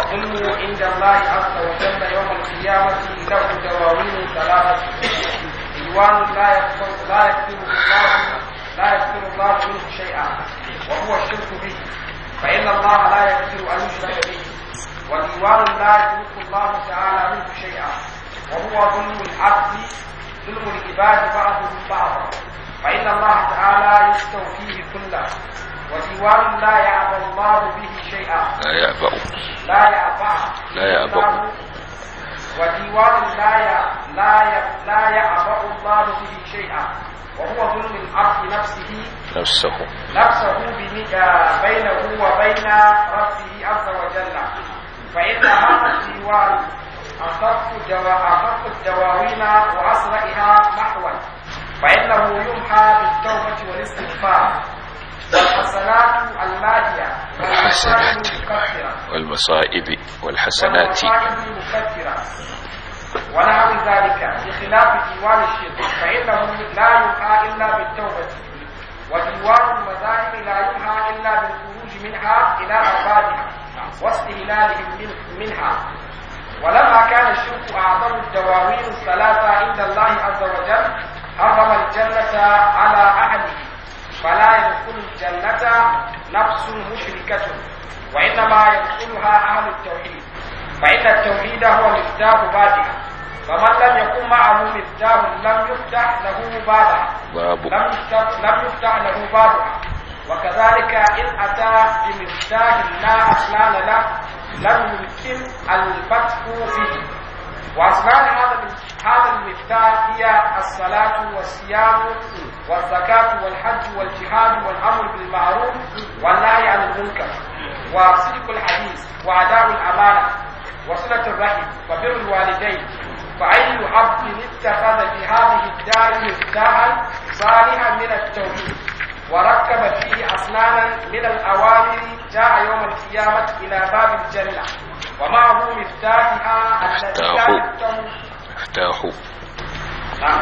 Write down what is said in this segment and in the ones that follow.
والظلم عند الله عز وجل يوم القيامة له دواوين ثلاثة ديوان لا يغفر لا يغفر الله لا يغفر الله منه شيئا وهو الشرك به فإن الله لا يغفر أن يشرك به وديوان لا يترك الله تعالى منه شيئا وهو ظلم العبد ظلم العباد بعضهم بعضا فإن الله تعالى يستوفيه كله وديوان لا يعبى الله به شيئا لا يأبأ لا يعبى لا يعبأ. وديوان لا ي... لا ي... لا يعبأ الله به شيئا وهو ظلم العبد نفسه نفسه نفسه بن- آه، بينه وبين ربه عز وجل فإن هذا الديوان أخف دوا- أخف الدواوين وأسرعها محوا فإنه يمحى بالتوبة والاستغفار والحسنات الماهية والحسنات المكفرة والمصائب والحسنات والمصائب المكفرة ونحو ذلك بخلاف ديوان الشرك فإنه لا يمحى إلا بالتوبة وديوان المذاهب لا يمحى إلا بالخروج منها إلى أربابها واستهلالهم من- منها ولما كان الشرك أعظم الدواوين الثلاثة عند الله عز وجل حرم الجنة على أهله فلا يدخل الجنة نفس مشركة وإنما يدخلها أهل التوحيد فإن التوحيد هو مفتاح بابها فمن لم يكن معه مفتاح لم يفتح له بابها باب لم يفتح, لم يفتح له بابها وكذلك إن أتى بمفتاح لا أصلان له لم يمكن الفتح فيه وأصلان هذا هذا المفتاح هي الصلاة والصيام والزكاة والحج والجهاد والأمر بالمعروف والنهي عن المنكر وصدق الحديث وأداء الأمانة وصلة الرحم وبر الوالدين فأي عبد اتخذ في هذه الدار مفتاحا صالحا من التوحيد وركب فيه أصناما من الأوامر جاء يوم القيامة إلى باب الجنة ومعه مفتاحها الذي لا مفتاح. يفتح افتاح نعم.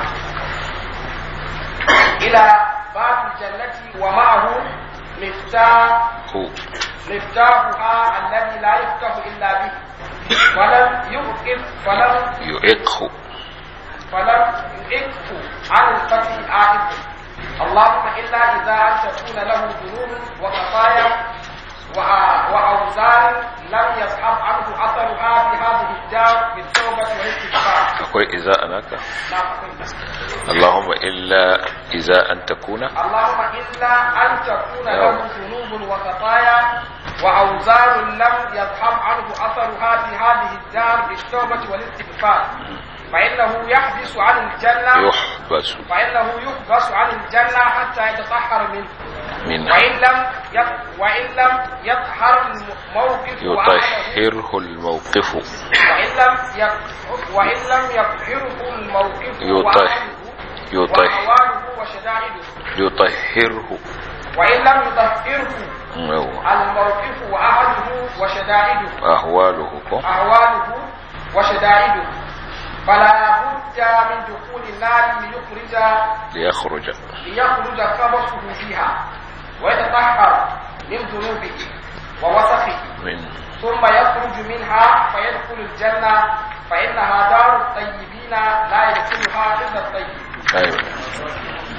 إلى باب الجنة ومعه مفتاح هو مفتاحها الذي لا يفتح إلا به ولم يوقف فلم يعقه فلم يئته عن الفتح عائد اللهم إلا إذا أن تكون له ذنوب وخطايا وع- وأوزار لم يصحب عنه أثرها في هذه الدار بالتوبة والاستغفار akwai iza anaka نعم أقول. Allahumma illa iza an takuna اللهم إلا أن تكون له ذنوب وخطايا وأوزار لم يذهب عنه أثرها في هذه الدار بالتوبة والاستغفار فإنه يحبس عن الجنة yuhbasu فإنه يحبس عن الجنة حتى يتطهر منه minha وإن لم يط... وإن لم يطهر الموقف وأهله yutahhirhu al-mawqif وإن لم ي... وإن لم يطهره الموقف يطهر. وأهله يطهر وأهواله وشدائده yutahhirhu وإن لم يطهره yawa الموقف وأهله وشدائده ahwaluhu ko أهواله وشدائده فلا بد من دخول النار ليخرج liyakhruja ليخرج خبثه فيها ويتطهر من ذنوبه ووسخه min ثم يخرج منها فيدخل الجنة فإنها دار الطيبين لا يدخلها إلا الطيب أيوة.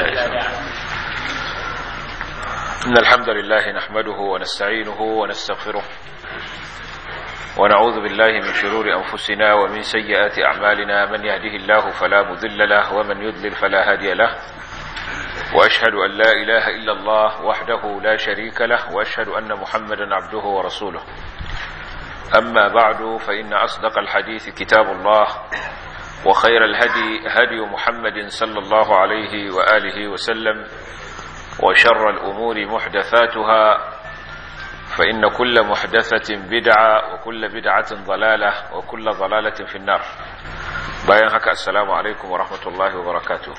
إن الحمد لله نحمده ونستعينه ونستغفره ونعوذ بالله من شرور أنفسنا ومن سيئات أعمالنا من يهده الله فلا مذل له ومن يضلل فلا هادي له وأشهد أن لا إله إلا الله وحده لا شريك له وأشهد أن محمدا عبده ورسوله أما بعد فإن أصدق الحديث كتاب الله وخير الهدي هدي محمد صلى الله عليه وآله وسلم وشر الأمور محدثاتها فإن كل محدثة بدعة وكل بدعة ضلالة وكل ضلالة في النار bayan haka assalamu alaikum wa rahmatullahi wa barakatuh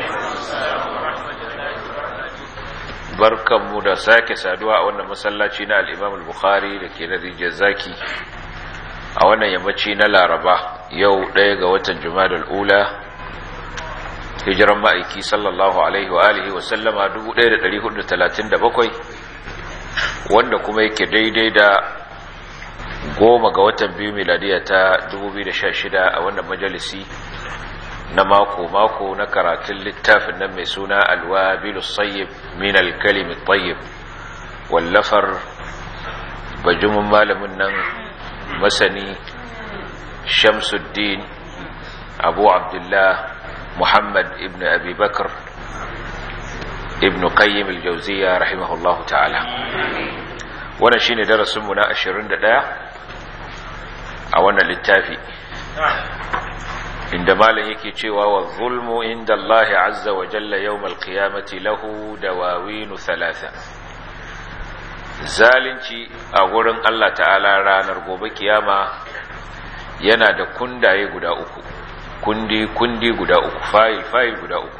barkanmu da sake saduwa a wannan masallaci na al-Imam al-Bukhari da ke na rijiyar zaki a wannan yammaci na Laraba yau ɗaya ga watan Jumadal Ula hijiran ma'aiki sallallahu alaihi wa alihi wa sallama 1437 wanda kuma yake daidai da goma ga watan biyu miladiya ta 2016 a wannan majalisi na mako-mako na karatun littafin nan mai suna alwabilu sayyib min alkalimi tayyib wallafar bajumin malamin nan masani shamsuddin abu abdullah muhammad ibn abi bakar ibn qayyim al-jawziya rahimahullahu ta'ala wannan shine darasinmu na 21 a wannan littafi inda malam yake cewa wa zulmu inda Allah azza wa jalla yawmal qiyamati lahu dawawinu thalatha zalunci a gurin Allah ta'ala ranar gobe kiyama yana da kundaye guda uku kundi kundi guda uku fayil fayil guda uku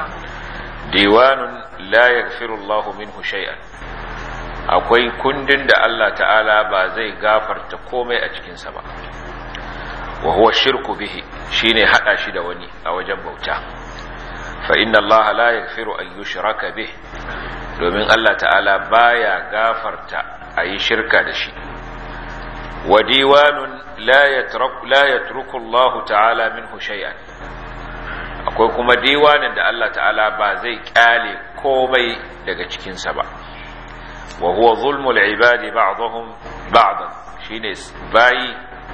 diwanun la yaghfiru Allah minhu shay'an akwai kundin da Allah ta'ala ba zai gafarta komai a cikinsa ba wa huwa shirku bihi shine hada shi da wani a wajen bauta fa inna Allah la yaghfiru an yushraka bih domin Allah ta'ala baya gafarta ayi shirka da shi wa diwanun la yatruku la yatruku Allah ta'ala minhu shay'an akwai kuma diwanin da Allah ta'ala ba zai kyale komai daga cikinsa ba wa huwa zulmul ibadi ba'dhum ba'dan shine bayi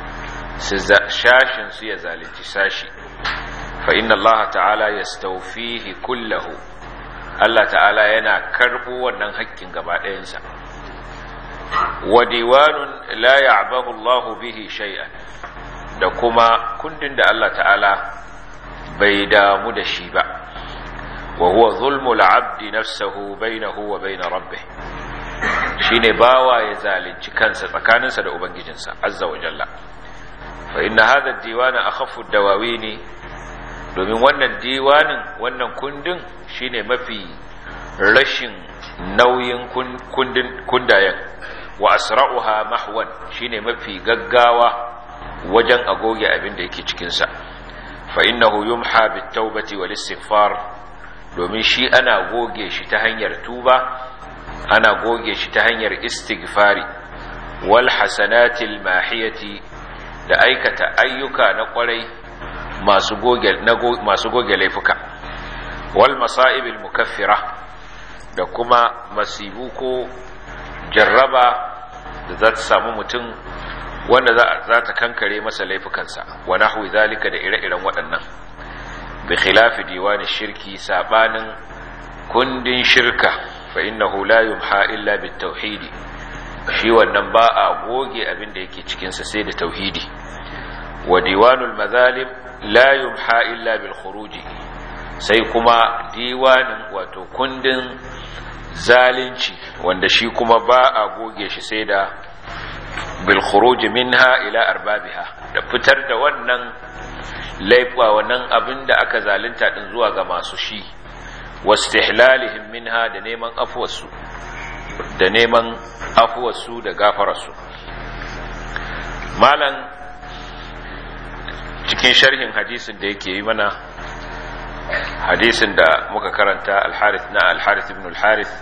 shashin su ya zalunci sashi fa inna Allah ta'ala yastawfihi kullahu Allah ta'ala yana karbo wannan haƙƙin gaba ɗayansa wa diwanun la ya'bahu Allah bihi shay'an da kuma kundin da Allah ta'ala bai damu da shi ba wa huwa zulmul abdi nafsahu bainahu wa bain rabbih shine bawa ya zalunci kansa tsakaninsa da ubangijinsa azza wa jalla fa inna hadha ad-diwana akhaffu ad-dawawini domin wannan diwanin wannan kundin shine mafi rashin nauyin kundin kundayen wa asra'uha mahwan shine mafi gaggawa wajen agoge abin da yake cikin sa fa innahu yumha bit-taubati wal-istighfar domin shi ana goge shi ta hanyar tuba ana goge shi ta hanyar istighfari wal hasanatil mahiyati da aikata ayyuka na kwarai masu goge masu goge laifuka wal masaibil mukaffira da kuma masibu ko jarraba da za ta samu mutum wanda za ta kankare masa laifukansa wa nahwi zalika da ire-iren waɗannan bi khilafi diwani shirki sabanin kundin shirka fa innahu la yumha illa bit tauhidi shi wannan ba a goge abin da yake cikin sa sai da tauhidi wa diwanul mazalim la yumha illa bil khuruji sai kuma diwanin wato kundin zalunci wanda shi kuma ba a goge shi sai da bil khuruji minha ila arbabiha da fitar da wannan laifa wannan abin da aka zalunta din zuwa ga masu shi wastihlalihim minha da neman afuwarsu da neman afuwarsu da gafararsu malan cikin sharhin hadisin da yake yi mana hadisin da muka karanta al-harith na al-harith ibn al-harith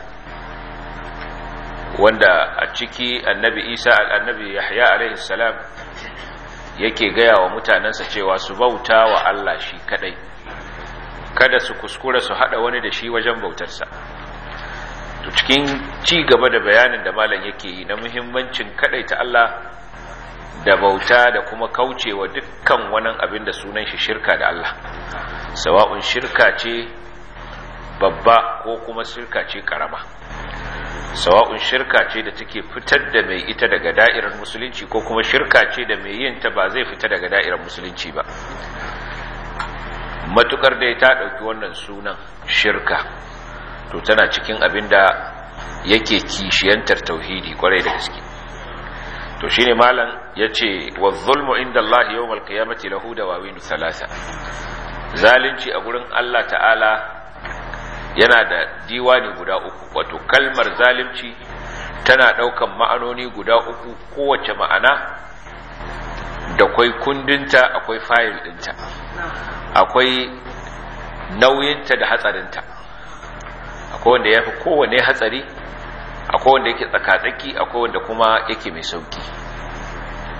wanda a ciki annabi isa annabi yahya alaihi salam yake gaya wa mutanensa cewa su bauta wa Allah shi kadai kada su kuskura su hada wani da shi wajen bautarsa to cikin ci gaba da bayanin da malam yake yi na muhimmancin kadai ta Allah da bauta da kuma kaucewa dukkan wani abin da sunan shi shirka da Allah sawa'un shirka ce babba ko kuma shirka ce karama sawa'un shirka ce da take fitar da mai ita daga da'irar musulunci ko kuma shirka ce da mai yin ta ba zai fita daga da'irar musulunci ba matukar dai ta ɗauki wannan sunan shirka to tana cikin abin da yake kishiyantar tauhidi kwarai da gaske to shine malam yace wa zulmu inda Allah yawmal qiyamati lahu dawawin thalatha zalunci a gurin Allah ta'ala yana da diwani guda uku wato kalmar zalunci tana daukan ma'anoni guda uku kowace ma'ana da kwai kundinta akwai fayil dinta akwai nauyinta da hatsarinta akwai wanda ya fi kowane hatsari akwai wanda yake tsakatsaki akwai wanda kuma yake mai sauki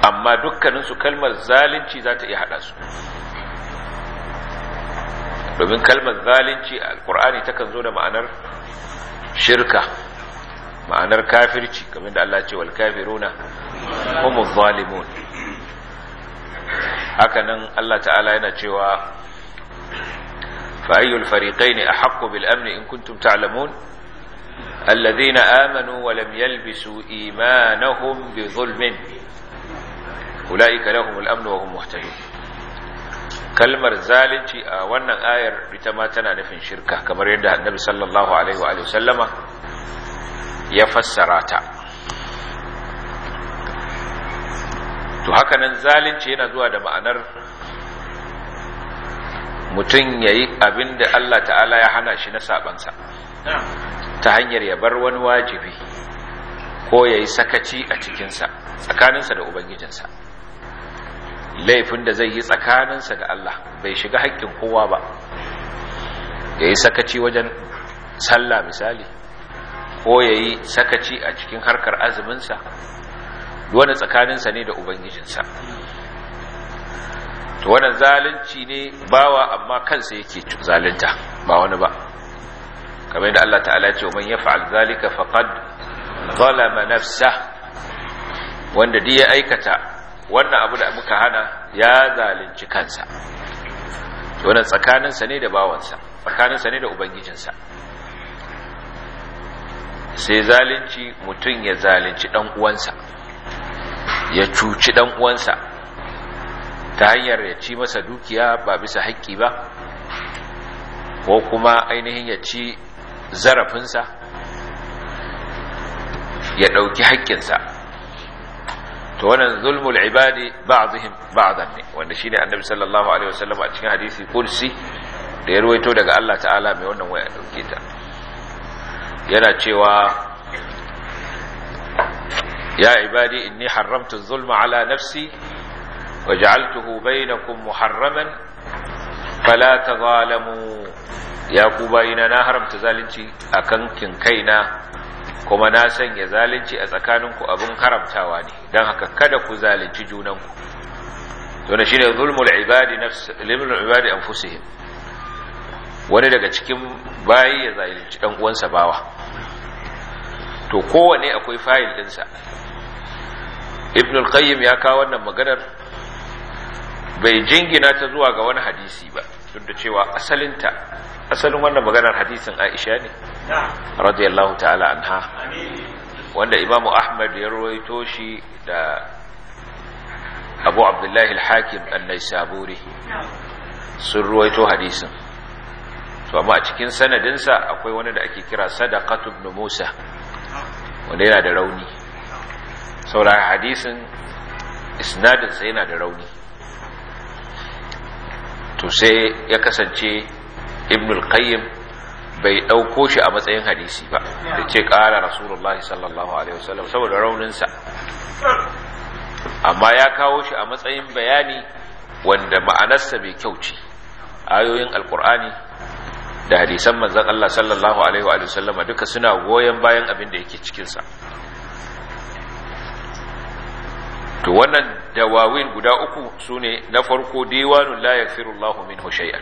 amma dukkaninsu kalmar zalunci za ta iya haɗa su domin kalmar zalunci a alkur'ani takan zo da ma'anar shirka ma'anar kafirci kamar da Allah ce wal kafiruna humu zalimun hakanan Allah ta'ala yana cewa fa ayyul fariqaini ahaqqu bil amni in kuntum ta'lamun alladhina amanu wa lam yalbisu imanahum bi dhulmin ulaika lahumul amnu wa hum muhtadun kalmar zalunci a wannan ayar ita ma tana nufin shirka kamar yadda annabi sallallahu alaihi wa sallama ya fassara ta to hakanan zalunci yana zuwa da ma'anar mutum ya yi abin da Allah ta'ala ya hana shi na sabansa ta hanyar ya bar wani wajibi ko ya yi sakaci a cikinsa tsakaninsa da ubangijinsa laifin da zai yi tsakaninsa da Allah bai shiga haƙƙin kowa ba ya yi sakaci wajen sallah misali ko ya yi sakaci a cikin harkar azuminsa wani tsakaninsa ne da ubangijinsa to wannan zalunci ne bawa amma kansa yake zalunta ba wani ba kamar da Allah ta'ala ce man yaf'al zalika faqad zalama nafsa wanda duk ya aikata wannan abu da muka hana ya zalunci kansa wannan tsakaninsa ne da bawansa tsakaninsa ne da ubangijinsa sai zalunci mutum ya zalunci dan uwansa ya cuci dan uwansa ta hanyar ya ci masa dukiya ba bisa haƙƙi ba ko kuma ainihin ya ci zarafinsa ya ɗauki haƙƙinsa to wannan zulmul ibadi ba'dihim ba'dan ne wanda shine annabi sallallahu alaihi wasallam a cikin hadisi kursi da ya ruwaito daga Allah ta'ala mai wannan waya dauke ta yana cewa ya ibadi inni haramtu zulma ala nafsi waj'altuhu bainakum muharraman fala tazalamu ya ku bayina na haramta zalunci akan kin kaina kuma na sanya zalunci a tsakaninku abin haramtawa ne don haka kada ku zalunci junanku wanda shine zulmul ibadi nafs limul ibadi anfusihim wani daga cikin bayi ya zalunci dan uwansa bawa to kowane akwai fayil dinsa ibn al-qayyim ya kawo wannan maganar bai jingina ta zuwa ga wani hadisi ba duk da cewa asalinta asalin wannan maganar hadisin Aisha ne radiyallahu ta'ala anha wanda Imam Ahmad ya rawaito shi da Abu Abdullah al-Hakim an-Naisaburi sun rawaito hadisin to amma a cikin sanadinsa akwai wani da ake kira Sadaqatu ibn Musa wanda yana da rauni saboda hadisin isnadinsa yana da rauni to sai ya kasance ibn al-qayyim bai dauko shi a matsayin hadisi ba da ce kara rasulullahi sallallahu alaihi wasallam saboda rauninsa amma ya kawo shi a matsayin bayani wanda ma'anarsa mai kyau ce ayoyin alkur'ani da hadisan manzon Allah sallallahu alaihi wa sallama duka suna goyen bayan abin da yake cikin sa to wannan dawawin guda uku sune na farko diwanun la yaghfiru Allahu minhu shay'an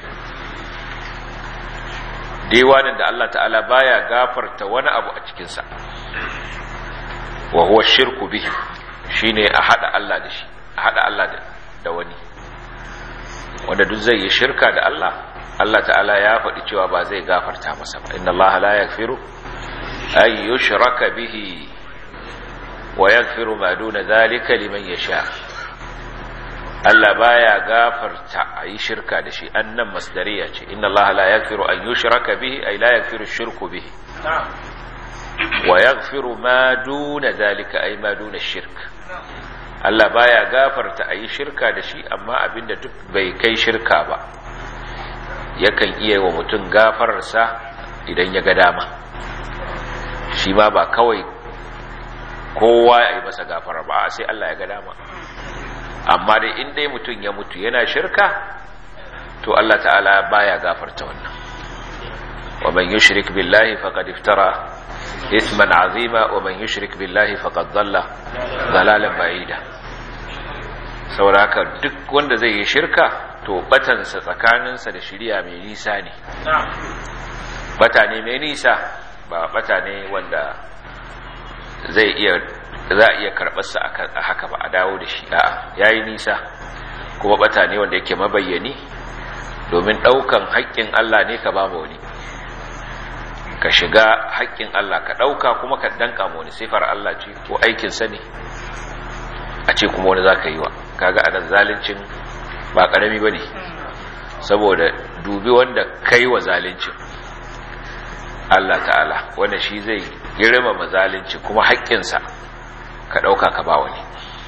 diwanin da Allah ta'ala baya gafarta wani abu a cikin sa wa huwa shirku bihi shine a hada Allah da shi a hada Allah da wani wanda duk zai yi shirka da Allah Allah ta'ala ya faɗi cewa ba zai gafarta masa ba inna Allah la yaghfiru ay yushraka bihi wa yaghfiru ma duna dhalika liman yasha Allah baya gafarta ayi shirka da shi annan masdariya ce inna Allah la yaghfiru an yushraka bihi ay la yaghfiru shirku bihi wa yaghfiru ma duna dhalika ay ma duna shirk Allah baya gafarta ayi shirka da shi amma abinda duk bai kai shirka ba yakan iya wa mutum gafararsa idan ya ga dama shi ma ba kawai kowa ya yi masa gafara ba sai Allah ya ga dama amma dai in dai mutum ya mutu yana shirka to Allah ta'ala baya gafarta wannan wa man yushrik billahi faqad iftara ithman azima wa man yushrik billahi faqad dhalla dhalalan ba'ida sauraka duk wanda zai yi shirka to batansa tsakaninsa da shirya mai nisa ne bata ne mai nisa ba bata ne wanda zai iya za a iya karɓarsa a haka ba a dawo da shi a'a ya yi nisa kuma bata ne wanda yake mabayyani domin ɗaukan haƙƙin Allah ne ka ba wani ka shiga haƙƙin Allah ka ɗauka kuma ka danka wani sifar Allah ce ko aikinsa ne a ce kuma wani za ka yi wa kaga a nan zalincin ba ƙarami ba ne saboda dubi wanda kai wa zalincin Allah ta'ala wanda shi zai girmama zalunci kuma haƙƙinsa ka ɗauka ka ba wani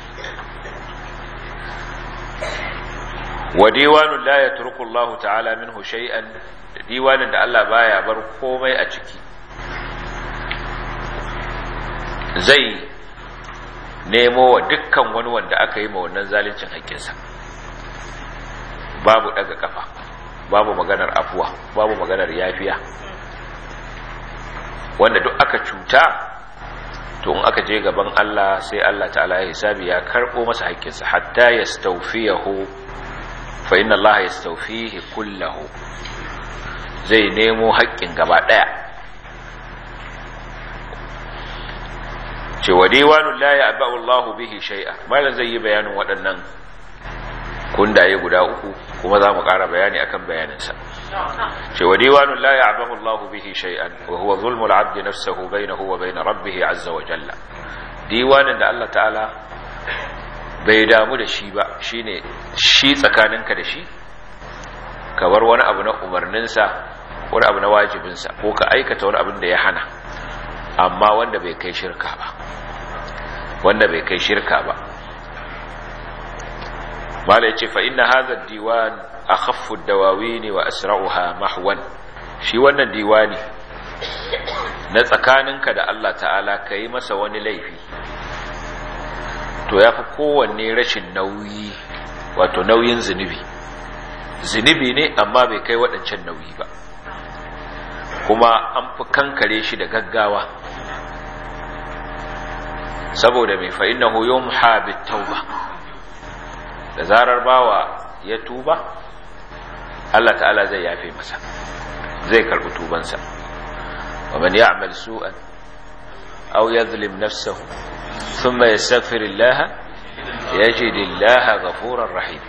wa diwanun la ya turku Allah ta'ala minhu shay'an da diwanin da Allah baya bar komai a ciki zai nemo wa dukkan wani wanda aka yi ma wannan zaluncin haƙƙinsa babu daga kafa babu maganar afuwa babu maganar yafiya wanda duk aka cuta to in aka je gaban Allah sai Allah ta'ala ya hisabi ya karbo masa haƙƙinsa hatta yastawfiyahu fa inna Allah yastawfihi kullahu zai nemo haƙƙin gaba daya ce wa diwanul la ya'ba'u Allah bihi shay'a malan zai yi bayanin waɗannan kundaye guda uku kuma za mu ƙara bayani akan bayaninsa ce wa diwanun la ya'bahu Allahu bihi shay'an wa huwa zulmul 'abdi nafsuhu bainahu wa bain rabbih 'azza wa jalla diwanin da Allah ta'ala bai damu da shi ba shine shi tsakaninka da shi ka bar wani abu na umarninsa wani abu na wajibinsa ko ka aikata wani abin da ya hana amma wanda bai kai shirka ba wanda bai kai shirka ba mala yace fa inna hadha ad-diwan akhaffu ad-dawawin wa asra'uha mahwan shi wannan diwani na tsakaninka da Allah ta'ala kai masa wani laifi to yafi kowanne rashin nauyi wato nauyin zunubi zunubi ne amma bai kai waɗancan nauyi ba kuma an fi kankare shi da gaggawa saboda mai fa innahu yumha bit-tauba da zarar bawa ya tuba Allah ta'ala zai yafe masa zai karbi tubansa wa man ya'mal su'an aw yadhlim nafsahu thumma yastaghfir Allah yajid Allah ghafurar rahim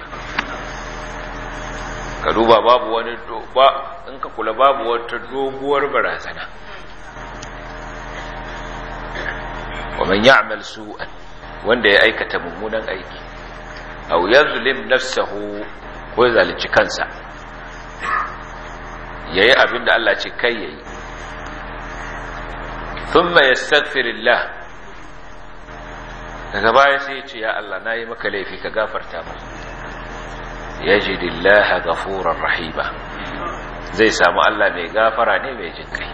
ka duba babu wani ba in ka kula babu wata doguwar barazana wa man ya'mal su'an wanda ya aikata mummunan aiki aw yazlim nafsahu ko ya zalunci kansa yayi abin da Allah ce kai yayi thumma yastaghfirullah daga baya sai ya ce ya Allah nayi maka laifi ka gafarta mu yajidillaha ghafurar rahima zai samu Allah mai gafara ne mai jin kai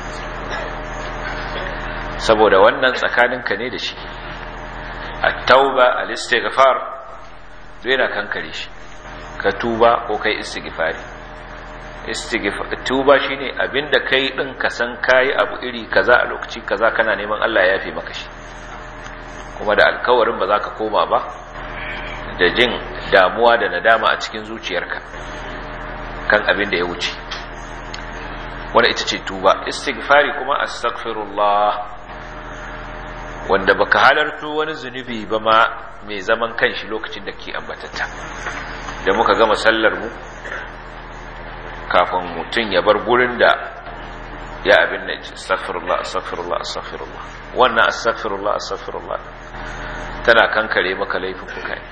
saboda wannan tsakaninka ne da shi at-tauba al-istighfar zai na kankare shi ka tuba ko kai istighfari istighfar tuba shine abinda kai din ka san kai abu iri kaza a lokaci kaza kana neman Allah ya yafe maka shi kuma da alkawarin ba za ka koma ba da jin damuwa da nadama a cikin zuciyarka kan abin da ya wuce wanda ita ce tuba istighfari kuma astaghfirullah wanda baka halarto wani zunubi ba ma mai zaman kanshi lokacin da ke ambatatta da muka gama sallar mu kafin mutum ya bar gurin da ya abin da astaghfirullah astaghfirullah astaghfirullah wannan astaghfirullah astaghfirullah tana kankare maka laifuka ne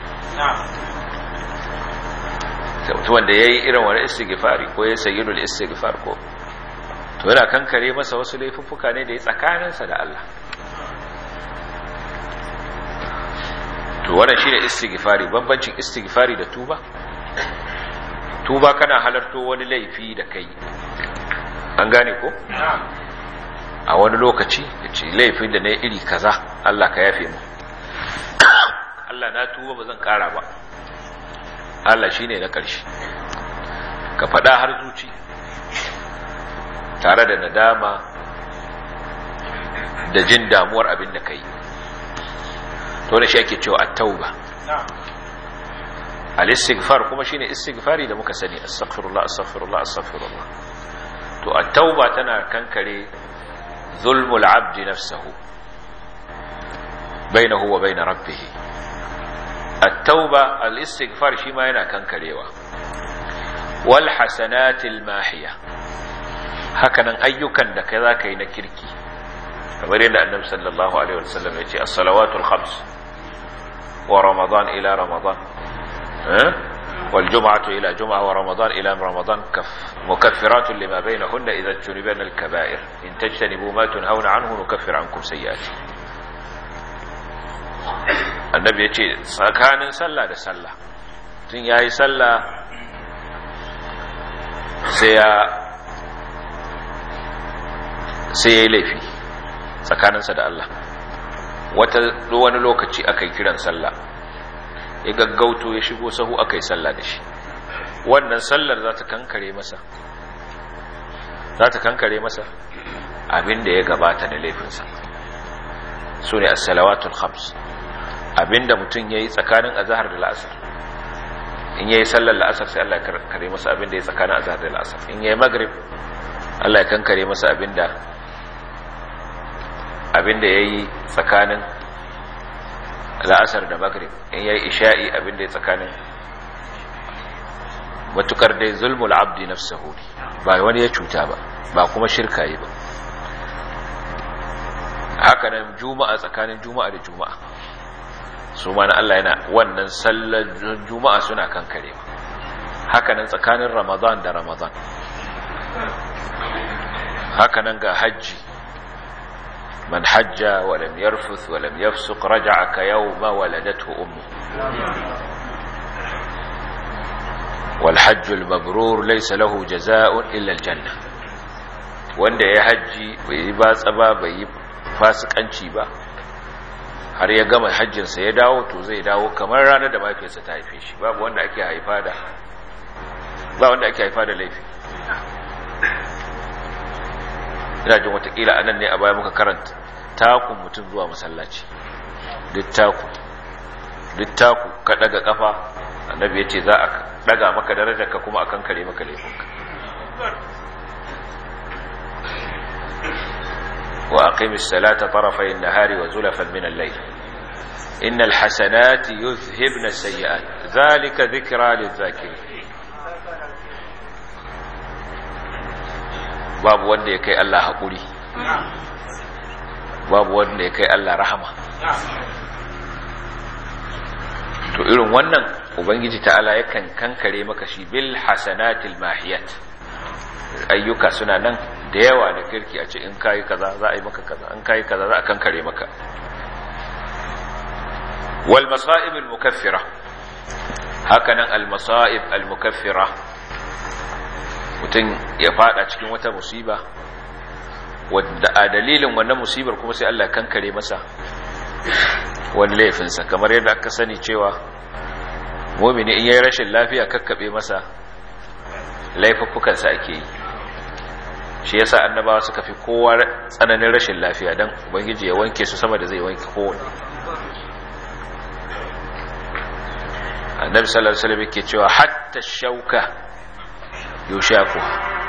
wanda ya yi irin wani istighfari ko ya sayyidul istighfar ko to yana kankare masa wasu laifuffuka ne da ya tsakaninsa da Allah to wannan shine istighfari bambancin istighfari da tuba tuba kana halarto wani laifi da kai an gane ko a wani lokaci yace laifin da na iri kaza Allah ka yafe mu Allah na tuba ba zan kara ba Allah shine na ƙarshe ka faɗa har zuci tare da nadama da jin damuwar abin da ka yi to da shi ake cewa at-tauba al-istighfar kuma shine istighfari da muka sani astaghfirullah astaghfirullah astaghfirullah to at-tauba tana kankare zulmul abdi nafsahu bainahu wa bain rabbih at-tauba al-istighfar shi ma yana kankarewa wal hasanatil mahiya hakanan ayyukan da kai zaka yi na kirki kamar yadda annabi sallallahu alaihi wasallam ya ce as-salawatul khams wa ramadan ila ramadan والجمعة إلى جمعة ورمضان إلى رمضان كف مكفرات لما بينهن إذا اجتنبن الكبائر إن تجتنبوا ما تنهون عنه نكفر عنكم سيئاتكم annabi ya ce tsakanin sallah da sallah tun ya yi sallah sai ya sai ya yi laifi tsakaninsa da Allah wata wani lokaci aka yi kiran sallah ya gaggauto ya shigo sahu aka yi sallah da shi wannan sallar za ta kankare masa za ta kankare masa abin da ya gabata da laifinsa su ne as-salawatul khams abinda mutum ya yi tsakanin azahar da la'asar in ya yi sallar la'asar sai Allah ya kare masa abinda ya yi tsakanin azahar da la'asar in ya yi magrib Allah ya kankare masa abinda abinda ya yi tsakanin la'asar da magrib in ya yi isha'i abinda ya tsakanin matukar dai zulmul abdi nafsahu ba wani ya cuta ba ba kuma shirka yi ba haka nan juma'a tsakanin juma'a da juma'a su ma na Allah yana wannan sallar juma'a suna kankarewa haka nan tsakanin ramadan da ramadan haka nan ga hajji man hajja wa lam yarfuth wa lam yafsuq raja'a ka yawma waladathu ummu wal hajj al mabrur laysa lahu jazaa'un illa al janna wanda ya hajji bai yi batsa ba bai yi fasikanci ba har ya gama hajjinsa ya dawo to zai dawo kamar ranar da mafiyarsa ta haife shi babu wanda ake haifa da ba wanda ake haifa da laifi ina jin watakila a nan ne a baya muka karanta takun mutum zuwa masallaci duk taku duk taku ka daga kafa annabi ya ce za a daga maka darajarka kuma a kankare maka laifinka وأقم الصلاة طرفي النهار وزلفا من الليل إن الحسنات يذهبن السيئات ذلك ذكرى للذاكرين babu wanda ya kai Allah haƙuri babu wanda ya kai Allah rahama to irin wannan ubangiji ta'ala yakan kankare maka shi bil hasanatil mahiyat ayyuka suna nan da yawa da kirki a ce in kayi kaza za a yi maka kaza in kayi kaza za a kankare maka wal masa'ib al mukaffira hakanan al masa'ib al mukaffira mutum ya fada cikin wata musiba wadda a dalilin wannan musibar kuma sai Allah kankare masa wani laifinsa kamar yadda aka sani cewa mumini in yayi rashin lafiya kakkabe masa laifuffukansa ake yi shi yasa annabawa suka fi kowa tsananin rashin lafiya dan ubangiji ya wanke su sama da zai wanke kowane annabi sallallahu alaihi wasallam yake cewa hatta shauka yushaku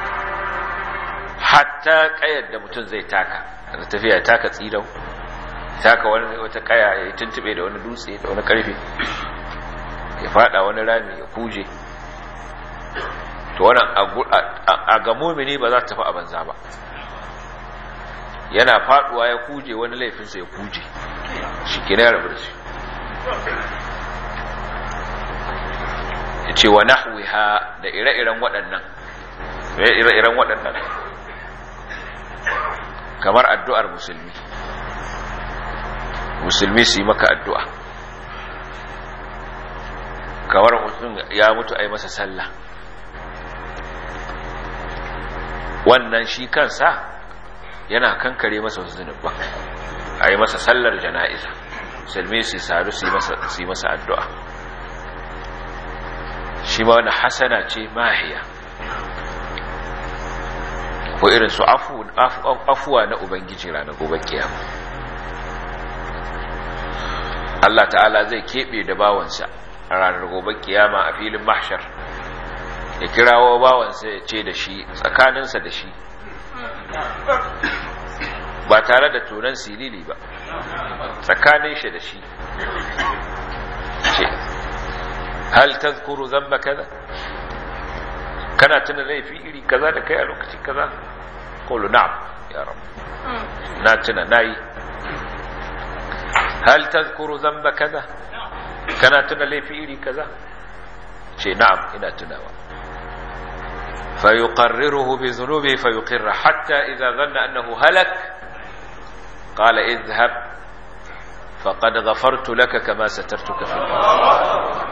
hatta kayar da mutum zai taka da tafiya taka tsidau taka wani wata kaya ya tuntube da wani dutse da wani karfe ya fada wani rami ya kuje to wannan a ga mumini ba za ta tafi a banza ba yana faduwa ya kuje wani laifinsa ya kuje shi kina ya rabu da shi ya ce wa nahwiha da ire-iren waɗannan ire-iren waɗannan kamar addu'ar musulmi musulmi su yi maka addu'a kamar mutum ya mutu a yi masa sallah wannan shi kansa yana kankare masa wasu zunubban a yi masa sallar jana'iza musulmi su sadu su yi masa addu'a shi ma wani hasana ce mahiya ko irin su afuwa na ubangiji ranar gobe kiyama Allah ta'ala zai keɓe da bawansa a ranar gobe kiyama a filin mahshar ya kirawo bawansa ya ce da shi tsakaninsa da shi ba tare da tunan silili ba tsakanin shi da shi ce hal tazkuru zamba kaza kana tuna laifi iri kaza da kai a lokaci kaza qulu na'am ya rab na tuna nayi hal tazkuru zamba kaza kana tuna laifi iri kaza ce na'am ina tunawa فيقرره بذنوبه فيقر حتى إذا ظن أنه هلك قال اذهب فقد غفرت لك كما سترتك في الأرض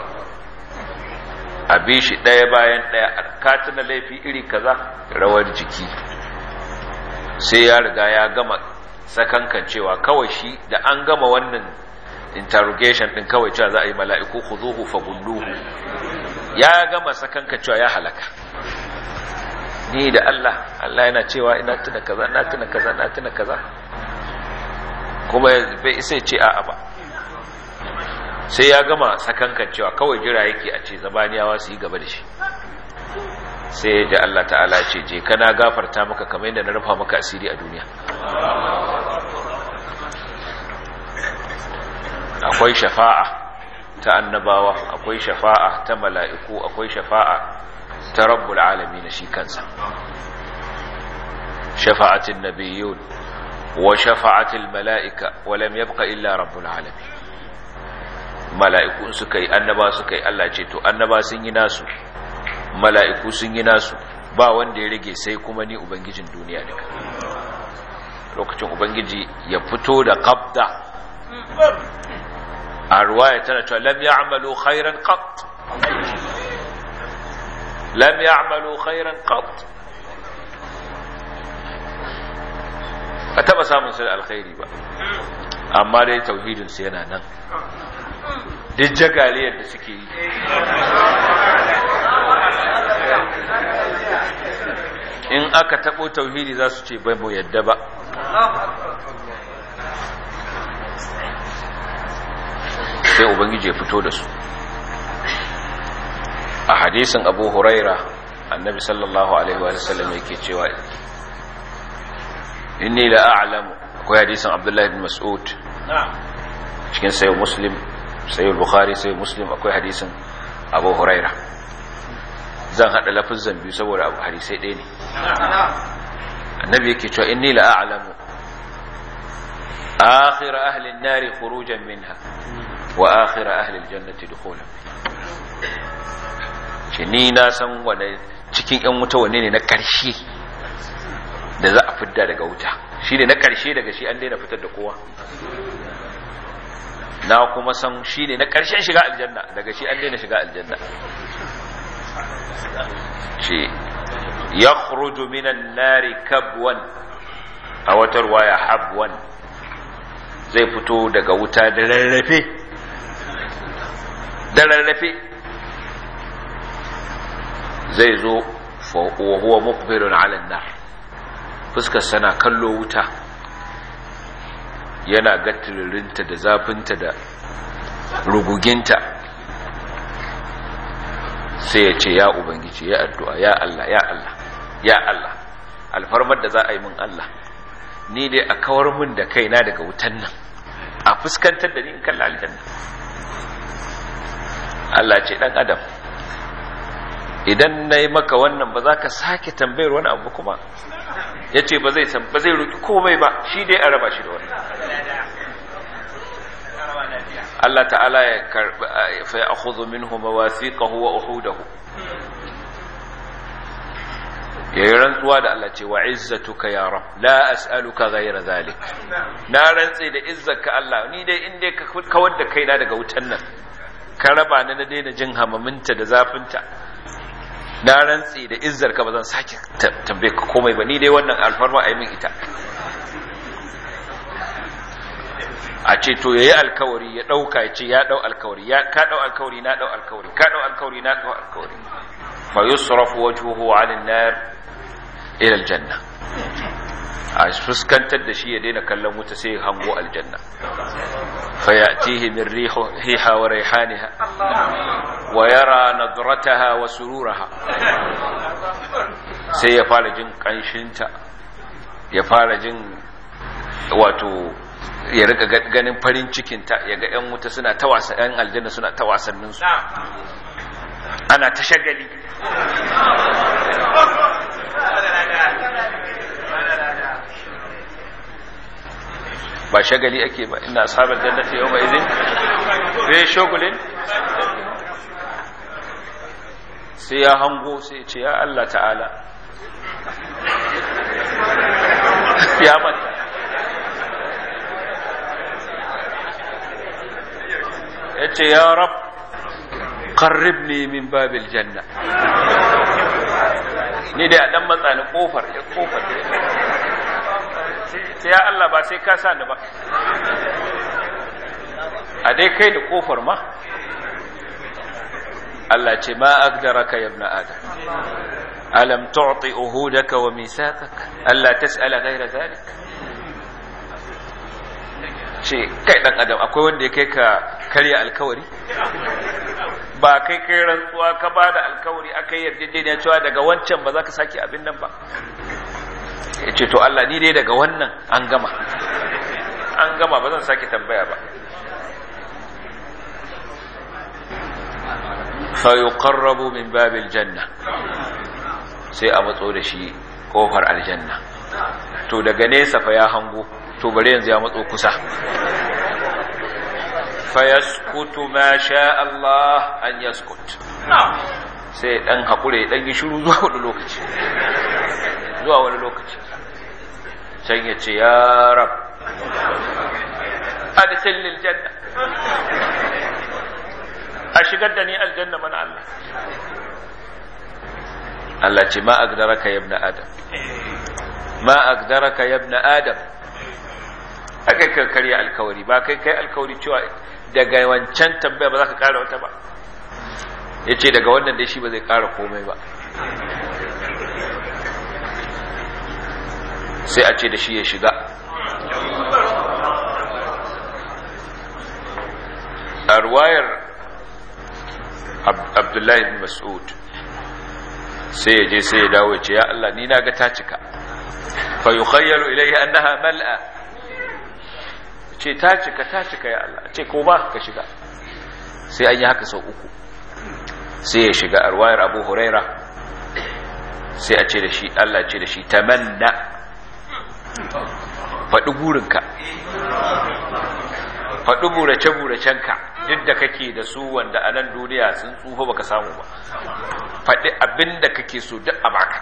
أبيش ɗaya bayan ɗaya katina laifi iri kaza rawar jiki sai ya riga ya gama sakankan cewa kawai shi da an gama wannan interrogation din kawai cewa za a yi mala'iku khuduhu fa gulluhu ya gama sakankan cewa ya halaka ni da Allah Allah yana cewa ina tuna kaza na tuna kaza na tuna kaza kuma bai sai ce a'a ba sai ya gama sakankan cewa kawai jira yake a ce zabaniyawa su yi gaba da shi sai ya ji Allah ta'ala ce je kana gafarta maka kamar yadda na rufa maka asiri a duniya akwai shafa'a ta annabawa akwai shafa'a ta mala'iku akwai shafa'a ta rabbul alamin shi kansa shafa'atin nabiyyun wa shafa'atil mala'ika wa lam yabqa illa rabbul alamin mala'iku suka yi annaba suka yi Allah ce to annaba sun yi nasu mala'iku sun yi nasu ba wanda ya rage sai kuma ni ubangijin duniya duka lokacin ubangiji ya fito da qabda a ruwaya tana cewa lam ya'malu khairan qat lam ya'malu khairan qat a taba samun sai alkhairi ba amma dai tauhidin su yana nan duk jagaliyar da suke yi in aka tabo tauhidi za su ce bai mu yadda ba sai ubangiji ya fito da su a hadisin abu huraira annabi sallallahu alaihi wa sallam yake cewa inni la a'lamu akwai hadisin abdullahi bin mas'ud cikin sayo muslim sayo bukhari sayo muslim akwai hadisin abu huraira zan hada lafazan biyu saboda abu hadisai ɗaya ne annabi yake cewa inni la a'lamu akhir ahli an-nar khurujan minha wa akhir ahli al-jannati dukhulan ce ni na san wane cikin yan wuta wanne ne na ƙarshe da za a fidda daga wuta shi ne na ƙarshe daga shi an daina fitar da kowa na kuma san shi ne na ƙarshen shiga aljanna daga shi an daina shiga aljanna ce ya khruju minan nari kabwan a wata ruwaya habwan zai fito daga wuta da rarrafe da rarrafe zai zo wa huwa muqbilun ala nar fuskar sana kallo wuta yana gatiririnta da zafinta da ruguginta sai ya ce ya ubangiji ya addu'a ya Allah ya Allah ya Allah alfarmar da za a yi min Allah ni dai a kawar min da kaina daga wutan nan a fuskantar da ni in kalla aljanna Allah ce dan adam idan na yi maka wannan ba za ka sake tambayar wani abu kuma ya ce ba zai ba zai roƙi komai ba shi dai a raba shi da wani Allah ta'ala ya karbi fa ya'khudhu minhu mawathiqahu wa uhudahu yayi rantsuwa da Allah ce wa izzatuka ya rab la as'aluka ghayra zalik na rantsi da izzarka Allah ni dai in dai ka kawar da kaina daga wutan nan ka raba ni na daina jin hamaminta da zafinta na rantsi da izzar ka ba zan sake tambaye ka komai ba ni dai wannan alfarma a yi min ita a ce to yayi alkawari ya dauka ya ce ya dau alkawari ya ka dau alkawari na dau alkawari ka dau alkawari na dau alkawari fa yusrafu wajhuhu 'ala an-nar ila al-janna a fuskantar da shi ya daina kallon wuta sai ya hango aljanna فيأتيه من ريحها وريحانها ويرى نظرتها وسرورها sai ya fara jin ƙanshinta ya fara jin wato ya rika ganin farin cikinta ya ga 'yan wuta suna ta wasa 'yan aljanna suna ta wasanninsu ana ta shagali ba shagali ake ba ina ashabar jannati yau mai izin zai shagulin sai ya hango sai ce ya Allah ta'ala ya manta ya ce ya rab qarribni min babil janna ni dai a dan matsa ni kofar ya kofar sai ya Allah ba sai ka sa ni ba a dai kai da kofar ma Allah ce ma agdaraka ya ibn adam alam tu'ti uhudaka wa mithaqak alla tas'ala ghayra dhalik ce kai dan adam akwai wanda ya kai ka karya alkawari ba kai kai rantsuwa ka ba da alkawari aka yi yarjejeniya cewa daga wancan ba za ka sake abin nan ba ya ce to Allah ni dai daga wannan an gama an gama ba zan sake tambaya ba fayuqarrabu min babil janna sai a matso da shi kofar aljanna to daga nesa fa ya hango to bare yanzu ya matso kusa fayaskutu ma sha Allah an yaskut sai dan hakure dan yi shiru zuwa wani lokaci zuwa wani lokaci can ya ce ya rab adkhil lil janna a shigar da ni aljanna mana Allah Allah ce ma agdaraka ya ibn adam ma agdaraka ya ibn adam aka kai karya alkawari ba kai kai alkawari cewa daga wancan tambaya ba za ka kara wata ba ya ce daga wannan dai shi ba zai kara komai ba sai a ce da shi ya shiga a ruwayar abdullahi bin mas'ud sai ya je sai ya dawo ya ce ya Allah ni na ga ta cika fa yukhayyalu ilayhi annaha mal'a ce ta cika ta cika ya Allah ce ko ba ka shiga sai an yi haka sau uku sai ya shiga a ruwayar abu huraira sai a ce da shi Allah ce da shi tamanna faɗi burinka faɗi burace-buracenka duk da kake da su wanda a nan duniya sun tsufa baka samu ba faɗi abin da kake so duk a baka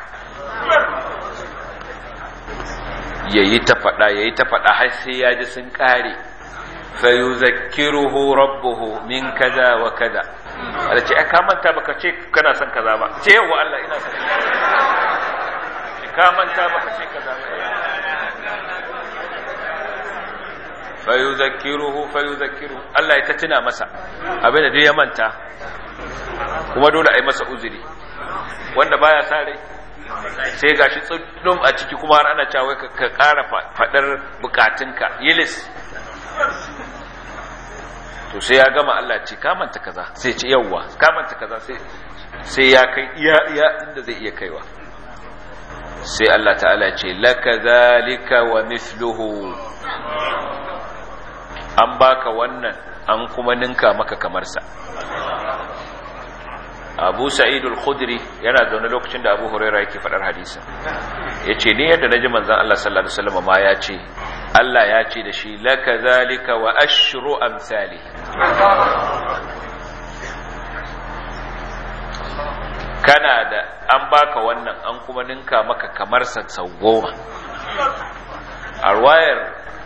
yayi ta faɗa yayi ta faɗa har sai ya ji sun ƙare fayuzakkiruhu rabbuhu min kaza wa kaza Allah ce ka manta baka ce kana son kaza ba ce yawa Allah ina son ka manta baka ce kaza ba fayuzakkiruhu fayuzakkiruhu Allah ya ta tuna masa abinda duk ya manta kuma dole a yi masa uzuri wanda baya sa rai sai gashi tsundum a ciki kuma har ana cewa ka ƙara faɗar bukatunka yilis to sai ya gama Allah ce ka manta kaza sai ce yawwa ka manta kaza sai sai ya kai iya iya inda zai iya kaiwa sai Allah ta'ala ce laka zalika wa mithluhu an baka wannan an kuma ninka maka kamar sa Abu Sa'id al-Khudri yana zaune lokacin da Abu Hurairah yake faɗar hadisin yace ni yadda naji manzon Allah sallallahu alaihi wasallam ma ya ce Allah ya ce da shi laka zalika wa ashru amsali kana da an baka wannan an kuma ninka maka kamar sa sau goma a ruwayar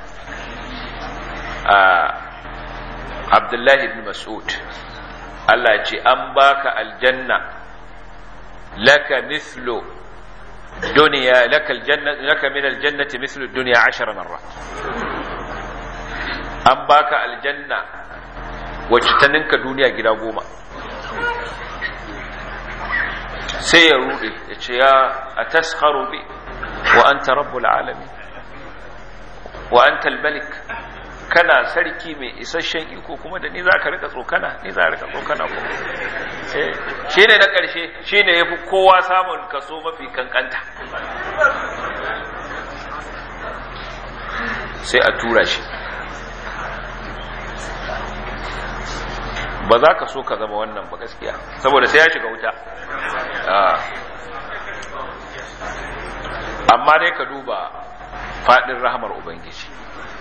Abdullahi ibn Mas'ud Allah ya ce an baka aljanna laka mithlu duniya laka aljanna laka min aljannati mithlu dunya 10 marrat an baka aljanna wacce ta ninka duniya gida goma sai ya rude ya ce ya ataskharu bi wa anta rabbul alamin wa anta almalik kana sarki mai isasshen iko kuma da ni za ka rika tsokana ni za ka rika tsokana kuma shi ne na ƙarshe shi ne ya fi kowa samun kaso mafi kankanta sai a tura shi ba za ka so ka zama wannan ba gaskiya saboda sai ya shiga wuta amma dai ka duba faɗin rahamar ubangiji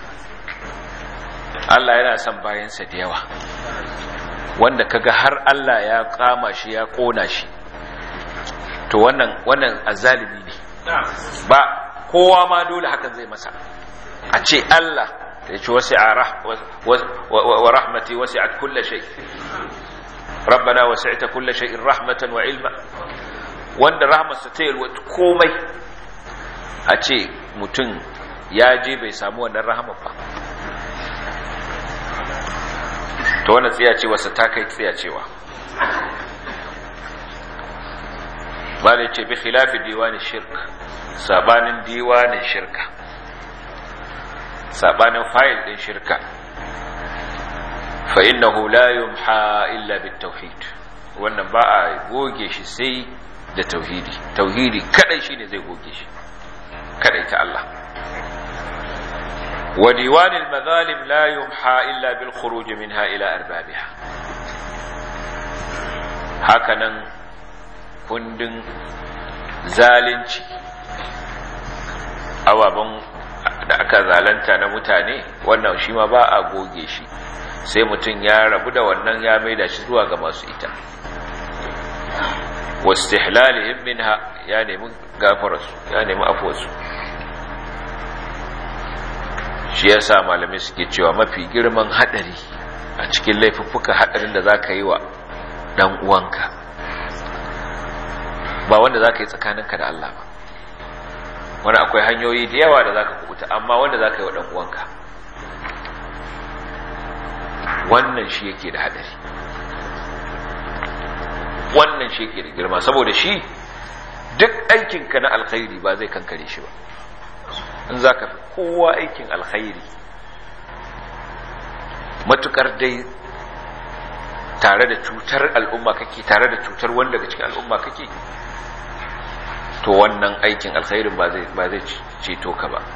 Allah yana son bayansa da yawa wanda kaga har Allah ya kama shi ya kona shi to wannan wannan azalimi ne ba kowa ma dole hakan zai masa a ce Allah ya ce wasi'a wa rahmati wasi'at kulli shay rabbana wasi'ta kulli shay'in rahmatan wa ilma wanda rahmatsa ta yalwa komai a ce mutum ya je bai samu wannan rahama ba to wannan tsiya ce wasa ta kai tsiya cewa bala ce bi khilafi diwanin shirk sabanin diwanin shirka sabanin fayil din shirka fa innahu la yumha illa bit tauhid wannan ba a goge shi sai da tauhidi tauhidi kadai shine zai goge shi kadai ta Allah wa diwanil mazalim la yumha illa bil khuruj minha ila arbabiha hakanan kundin zalunci ababen da aka zalanta na mutane wannan shi ma ba a goge shi sai mutum ya rabu da wannan ya maida shi zuwa ga masu ita wastihlalihim minha ya nemi gafararsu ya nemi afuwarsu shi yasa malamai suke cewa mafi girman hadari a cikin laifuffuka hadarin da zaka yi wa dan uwanka ba wanda zaka yi tsakaninka da Allah ba wani akwai hanyoyi da yawa da zaka kubuta amma wanda zaka yi wa dan uwanka wannan shi yake da hadari wannan shi yake da girma saboda shi duk aikinka na alkhairi ba zai kankare shi ba in za ka fi kowa aikin alkhairi matukar dai tare da cutar al'umma kake tare da cutar wanda daga cikin al'umma kake to wannan aikin alkhairin ba zai ceto ka ba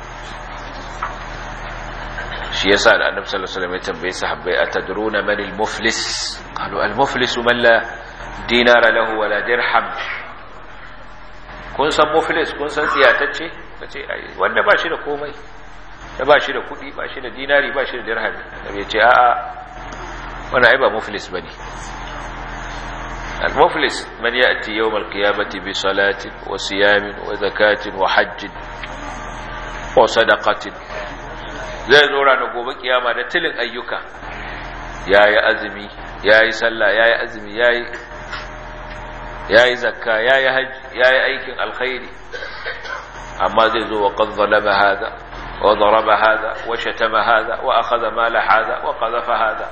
shi yasa da annabi sallallahu alaihi wasallam ya tambaye sahabbai atadruna man al-muflis qalu al-muflis man la dinara lahu wala dirham kun san muflis kun san tsiyatacce kace ai wanda ba shi da komai da ba shi da kudi ba shi da dinari ba shi da dirham da ya ce a'a wannan ai ba muflis bane al-muflis man ya'ti yawm al-qiyamati bi salatin wa siyamin wa zakatin wa hajjin wa sadaqatin zai zo ranar gobe kiyama da tilin ayyuka yayi azumi yayi sallah yayi azumi yayi yayi zakka yayi haji yayi aikin alkhairi amma zai zo wa qad zalama hada wa daraba hada wa shatama hada wa akhadha mala hada wa qadhafa hada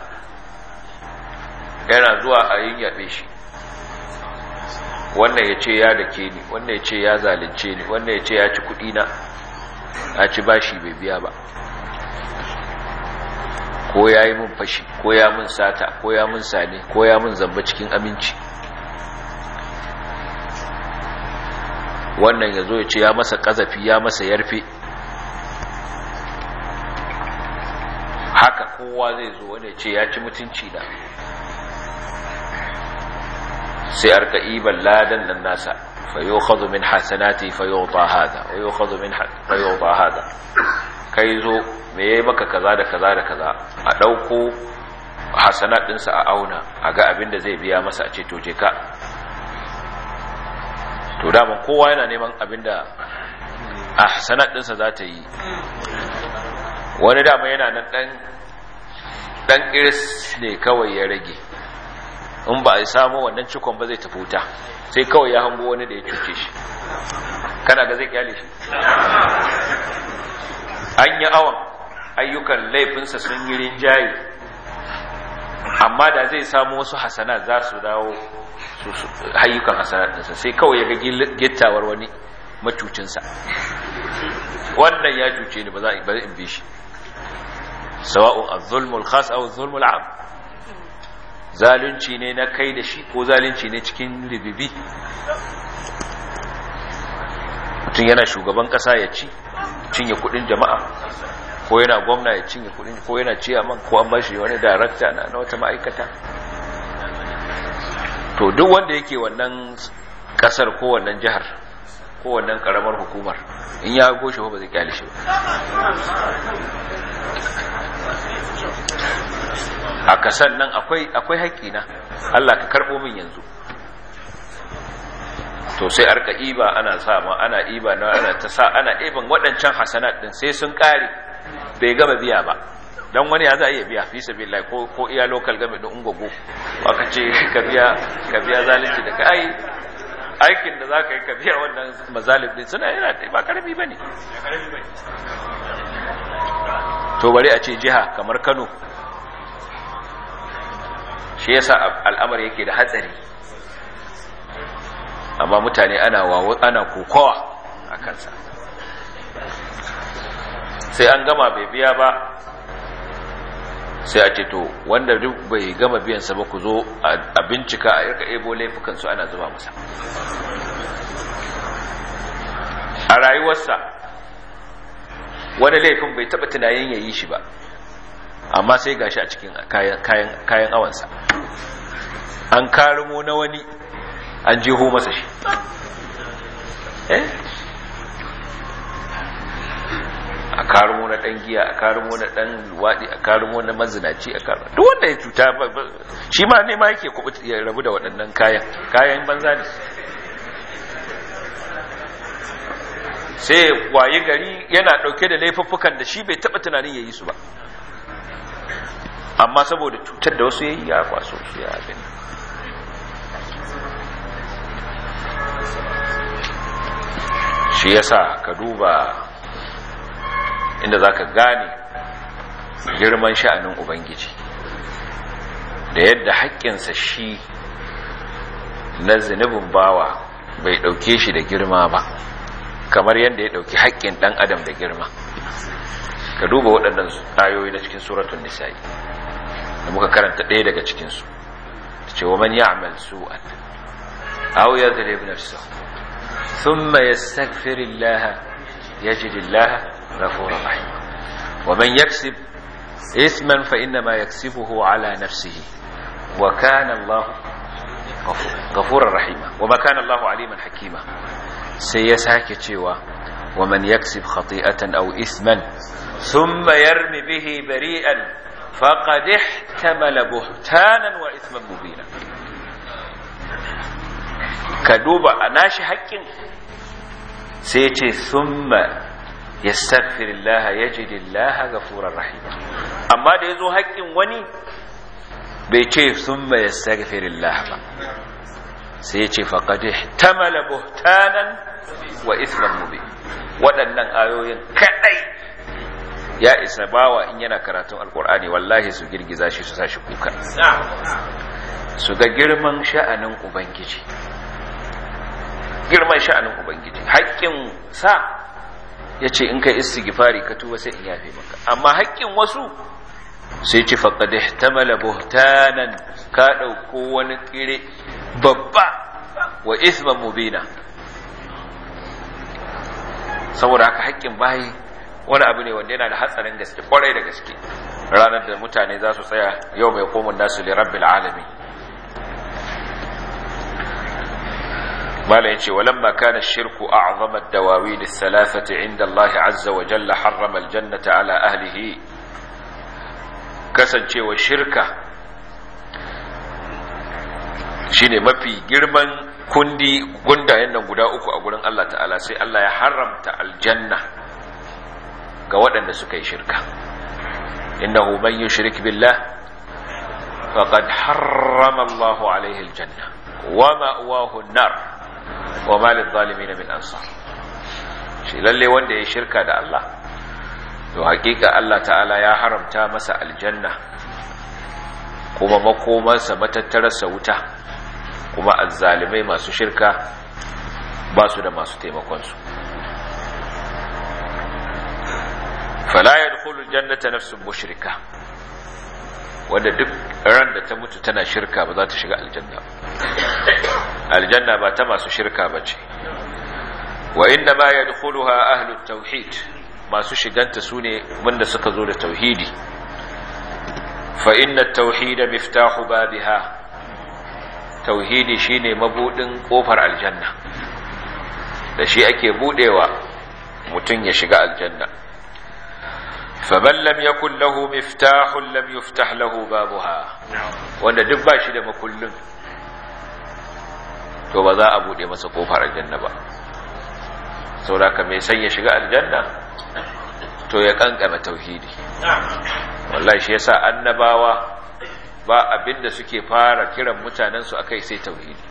yana zuwa a yin yabe shi wannan ya ce ya dake ni wannan ya ce ya zalunce ni wannan ya ce ya ci kudi na ya ci bashi bai biya ba ko ya yi mun fashi ko ya mun sata ko ya mun sane ko ya mun zamba cikin aminci wannan ya zo ya ce ya masa ƙazafi ya masa yarfe haka kowa zai zo wanda ya ce ya ci mutunci da sai arka iban ladan nan nasa fayo min hasanati fayo ta hada wayo min fayo ta hada kai zo me yayi maka kaza da kaza da kaza a dauko hasanat dinsa a auna a ga abin da zai biya masa a ce to je ka to daman kowa yana neman abin da a hasanat dinsa za ta yi wani dama yana nan dan dan iris ne kawai ya rage in ba a samu wannan cikon ba zai tafi wuta sai kawai ya hango wani da ya cuce shi kana ga zai kyale shi an yi awon ayyukan laifinsa sun yi rinjaye amma da zai samu wasu hasana za su dawo ayyukan hasanatinsa sai kawai ya ga gittawar wani macucinsa wannan ya cuce ni ba za in bi shi sawa'un az-zulmul khas aw az-zulmul 'am zalunci ne na kai da shi ko zalunci ne cikin ribibi mutum yana shugaban kasa ya ci cinye kudin jama'a ko yana gwamna ya cinye kudin ko yana ciyaman ko an bashi wani darakta na wata ma'aikata to duk wanda yake wannan kasar ko wannan jihar ko wannan karamar hukumar in ya goshe ba zai kyale shi ba a kasan nan akwai akwai haƙƙi na Allah ka karɓo min yanzu to sai arka iba ana sa ma ana iba na ana ta sa ana iban waɗancan hasanat din sai sun ƙare bai gama biya ba dan wani ya za a iya biya fi sabilillah ko ko iya local game din ungogo aka ce ka biya ka biya zalunci da kai aikin da zaka yi ka biya wannan mazalim din suna yana ba karami bane to bari a ce jiha kamar Kano shi yasa al'amari yake da hatsari amma mutane ana wawo ana kokowa a kansa sai an gama bai biya ba sai a ce to wanda duk bai gama biyansa ba ku zo a bincika a yarka ebo laifukansu ana zuba masa a rayuwarsa wani laifin bai taba tunayen ya yi shi ba amma sai gashi a cikin kayan awansa an karimo na wani an jeho masa shi eh a karimo na dan giya a karimo na dan luwadi a karimo na mazinaci a karimo duk wanda ya cuta shi ma ne ma yake kubu ya rabu da waɗannan kayan kayan banza ne sai waye gari yana ɗauke da laifuffukan da shi bai taɓa tunanin ya yi su ba amma saboda cutar da wasu ya yi ya kwaso su ya abin shi yasa ka duba inda za ka gane girman sha'anin ubangiji da yadda haƙƙinsa shi na zunubin bawa bai ɗauke shi da girma ba kamar yadda ya ɗauki haƙƙin ɗan adam da girma ka duba waɗannan ayoyi na cikin suratun nisa'i da muka karanta ɗaya daga cikinsu ta ce wa man ya'mal su'an aw yadhrib nafsahu thumma yastaghfirillaha yajidillaha ghafurur rahim wa man yaksib isman fa innama yaksibuhu ala nafsihi wa kana Allah ghafurur rahima wa ma kana Allah aliman hakima sai ya sake cewa wa man yaksib khati'atan aw isman thumma yarmi bihi bari'an faqad ihtamala buhtanan wa ithman mubina ka duba a nashi haƙƙin sai ce thumma yastaghfirullah yajidillah ghafurur rahim amma da yazo haƙƙin wani bai ce thumma yastaghfirullah ba sai ce faqad ihtamala buhtanan wa ithman mubin waɗannan ayoyin kadai ya isa bawa in yana karatun alkur'ani wallahi su girgiza shi su sashi kuka su ga girman sha'anin ubangiji girman sha'anin ubangiji haƙƙin sa ya ce in kai istighfari ka tuba sai in yafe maka amma haƙƙin wasu sai ce faqad ihtamala buhtanan ka ɗauko wani kire babba wa isman mubina saboda haka haƙƙin bayi wani abu ne wanda yana da hatsarin gaske kwarai da gaske ranar da mutane za su tsaya yau mai komun nasu li rabbil alamin malam yace walamma kana shirku a'zama ad-dawawin ath-thalathati 'inda Allah 'azza wa jalla harrama al-jannata 'ala ahlihi kasancewa shirka shine mafi girman kundi gundayen nan guda uku a gurin Allah ta'ala sai Allah ya haramta aljanna ga waɗanda suka yi shirka innahu man yushrik billah faqad harrama Allahu alaihi aljanna wa ma'wahu an-nar wa ma lidh-dhalimin min ansar shi lalle wanda ya shirka da Allah to hakika Allah ta'ala ya haramta masa aljanna kuma makomarsa matattararsa wuta kuma azzalimai masu shirka ba su da masu taimakonsu fala yadkhulu aljannata nafsun mushrika wanda duk ran da ta mutu tana shirka ba za ta shiga aljanna aljanna ba ta masu shirka ba ce wa inda ma yadkhuluha ahlut tauhid masu shiganta sune wanda suka zo da tauhidi fa inna at-tauhida miftahu babiha tauhidi shine mabudin kofar aljanna da shi ake budewa mutum ya shiga aljanna faman lam yakun lahu miftahun lam yuftah lahu babuha wanda duk ba shi da makullin to ba za a bude masa kofar aljanna ba saboda mai san ya shiga aljanna to ya kankama tauhidi wallahi shi yasa annabawa ba abinda suke fara kiran mutanensu akai sai tauhidi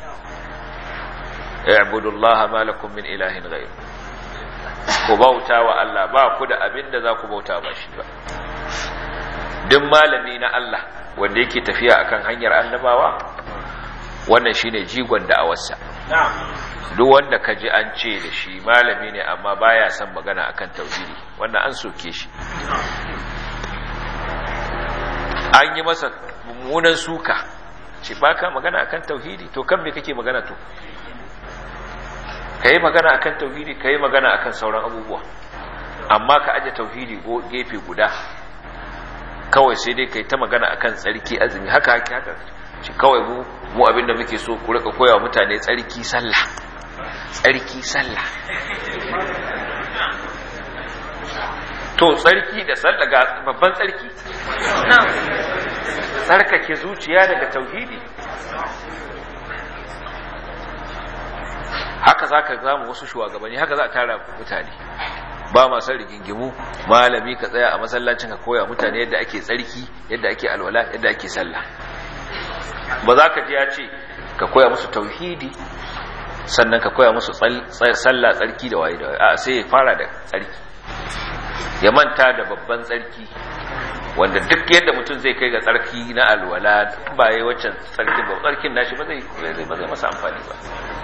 i'budullaha ma lakum min ilahin ghayr ku bauta wa Allah ba ku da abinda za ku bauta ba shi ba duk malami na Allah wanda yake tafiya akan hanyar annabawa wannan shine jigon da'awarsa duk wanda ka ji an ce da shi malami ne amma baya son magana akan tauhidi wannan an soke shi an yi masa mummunan suka ce baka magana akan tauhidi to kan me kake magana to kai magana akan tauhidi kai magana akan sauran abubuwa amma ka aje tauhidi go gefe guda kawai sai dai kai ta magana akan tsarki azumi haka haka haka shi kawai mu mu abinda muke so ku rika koyawa mutane tsarki sallah tsarki sallah to tsarki da sallah ga babban tsarki tsarkake zuciya daga tauhidi haka za ka zama wasu shugabanni haka za a tara mutane ba masu rigingimu malami ka tsaya a masallacin ka koya mutane yadda ake tsarki yadda ake alwala yadda ake sallah ba za ka ji ya ce ka koya musu tauhidi sannan ka koya musu sallah tsarki da waye da waye a sai ya fara da tsarki ya manta da babban tsarki wanda duk yadda mutum zai kai ga tsarki na alwala ba yi waccan tsarkin ba tsarkin nashi ba zai ba zai masa amfani ba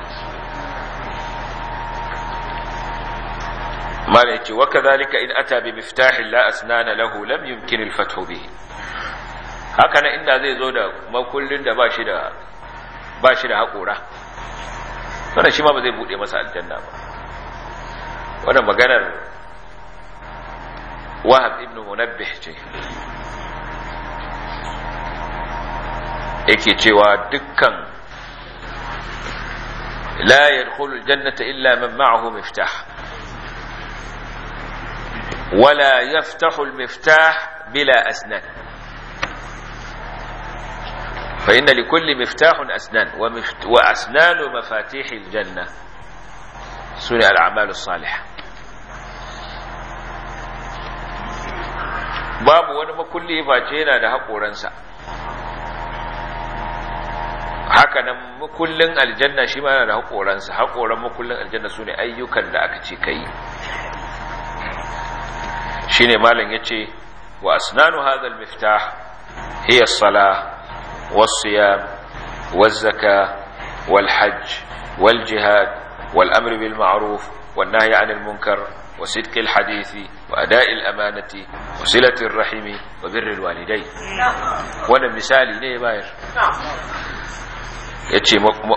mala yace wa kadhalika in ata bi miftahin la asnana lahu lam yumkin al fathu bihi haka nan inda zai zo da makullin da ba shi da ba shi da haƙora wannan shi ma ba zai bude masa aljanna ba wannan maganar wahab ibn munabbih ce yake cewa dukkan la yadkhulu aljannata illa man ma'ahu miftah wala yaftahu almiftah bila asnan فإن لكل مفتاح أسنان ومفت... وأسنان مفاتيح الجنة سنة الأعمال الصالحة babu wani makulli face yana da haƙoransa haka nan makullin aljanna shi ma yana da haƙoransa haƙoran makullin aljanna su ne ayyukan da aka ce ka yi shi ne malam ya ce wa asnanu hadal miftah hiya sala والصيام والزكاة والحج والجهاد والأمر بالمعروف والنهي عن المنكر وصدق الحديث وأداء الأمانة وصلة الرحم وبر الوالدين وانا مثالي ne bayar yace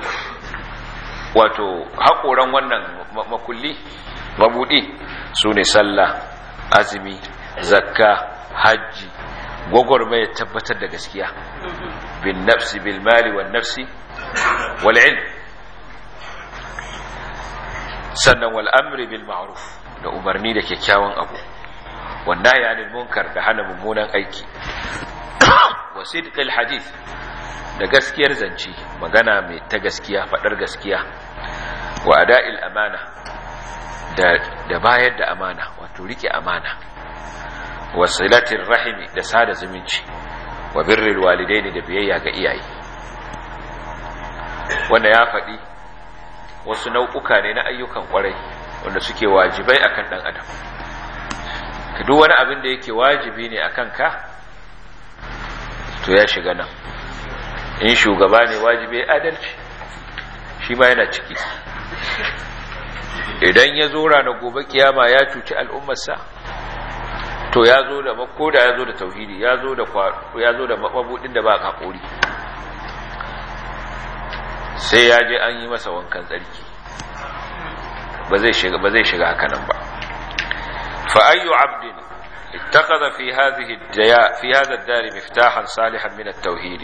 wato haƙoran wannan makulli mabudi su ne sallah azumi zakka hajji gwagwarmaya tabbatar da gaskiya bin nafsi bil mali wan nafsi wal ilm sannan wal amri bil ma'ruf da umarni da kyakkyawan abu wanda ya anil munkar da hana mummunan aiki wa sidqil hadith da gaskiyar zance magana mai ta gaskiya fadar gaskiya wa ada'il amana da da bayar da amana wato rike amana wa silatir rahimi da sada zumunci wa birril walidaini da biyayya ga iyaye wanda ya faɗi wasu nau'uka ne na ayyukan kwarai wanda suke wajibai akan ɗan adam ka duk wani abin da yake wajibi ne akan ka to ya shiga nan in shugaba ne wajibi adalci shi ma yana ciki idan ya zo ranar gobe kiyama ya cuci al'ummarsa to ya zo da ko da ya zo da tauhidi ya zo da ya zo da mabudin da ba hakuri sai ya je an yi masa wankan tsarki ba zai shiga ba zai shiga haka nan ba fa ayyu abdin ittakhadha fi hadhihi ad-daya fi hadha ad-dar miftahan salihan min at-tauhid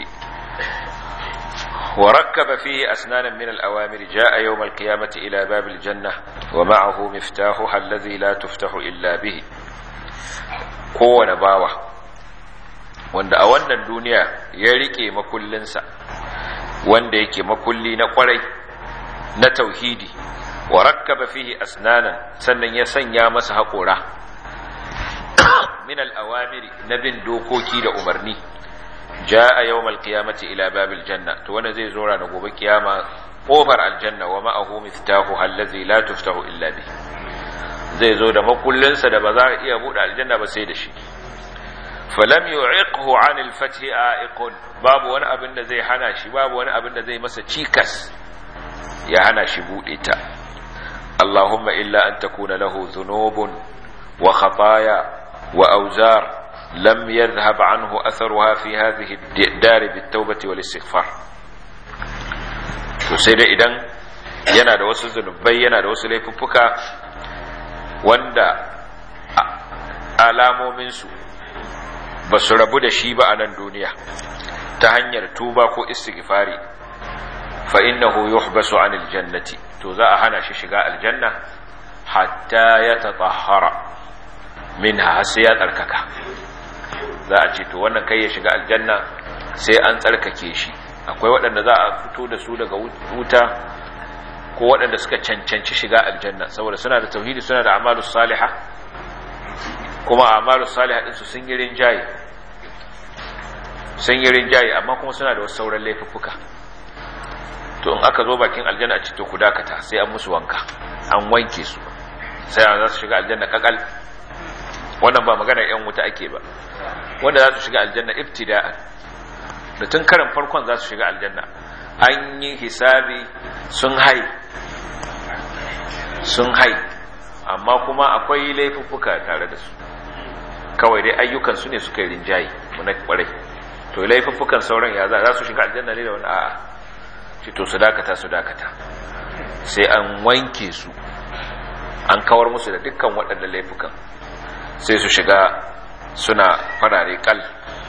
وركب فيه أسنانا من الأوامر جاء يوم القيامة إلى باب الجنة ومعه مفتاحها الذي لا تفتح إلا به kowane bawa wanda a wannan duniya ya rike makullinsa wanda yake makulli na kwarai na tauhidi wa rakkaba fihi asnanan sannan ya sanya masa haƙora min al-awamiri na bin dokoki da umarni jaa yawmal qiyamati ila babil janna to wanda zai zo ranar gobe kiyama kofar aljanna wa ma'ahu miftahu allazi la tuftahu illa bihi zai zo da makullinsa da ba za a iya buɗe aljanna ba sai da shi falam yu'iqhu 'an al-fath a'iqun babu wani abin da zai hana shi babu wani abin da zai masa cikas ya hana shi buɗe ta Allahumma illa an takuna lahu dhunubun wa khataaya wa awzar lam yadhhab 'anhu atharuha fi hadhihi ad-dar bit-tawbati wal-istighfar to sai dai idan yana da wasu zunubai yana da wasu laifuffuka wanda alamominsu ba su rabu da shi ba a nan duniya ta hanyar tuba ko istighfari fa innahu yuhbasu anil jannati to za a hana shi shiga aljanna hatta ya tatahhara minha sai ya tsarkaka za a ce to wannan kai ya shiga aljanna sai an tsarkake shi akwai waɗanda za a fito da su daga wuta ko waɗanda suka cancanci shiga aljanna saboda suna da tauhidi suna da amalu salihah kuma amalu salihah ɗinsu sun yi rinjaye sun yi rinjaye amma kuma suna da wasu sauran laifuffuka to in aka zo bakin aljanna a cikin ku dakata sai an musu wanka an wanke su sai an za su shiga aljanna kakal wannan ba magana yan wuta ake ba wanda za su shiga aljanna ibtida'an da tun karin farkon za su shiga aljanna an yi hisabi sun hai sun hai amma kuma akwai laifuffuka tare da su kawai dai ayyukansu ne suka yi rinjaye muna kwarai to laifuffukan sauran ya za su shiga aljanna ne da wani a'a ce to su dakata su dakata sai an wanke su an kawar musu da dukkan waɗannan laifukan sai su shiga suna farare kal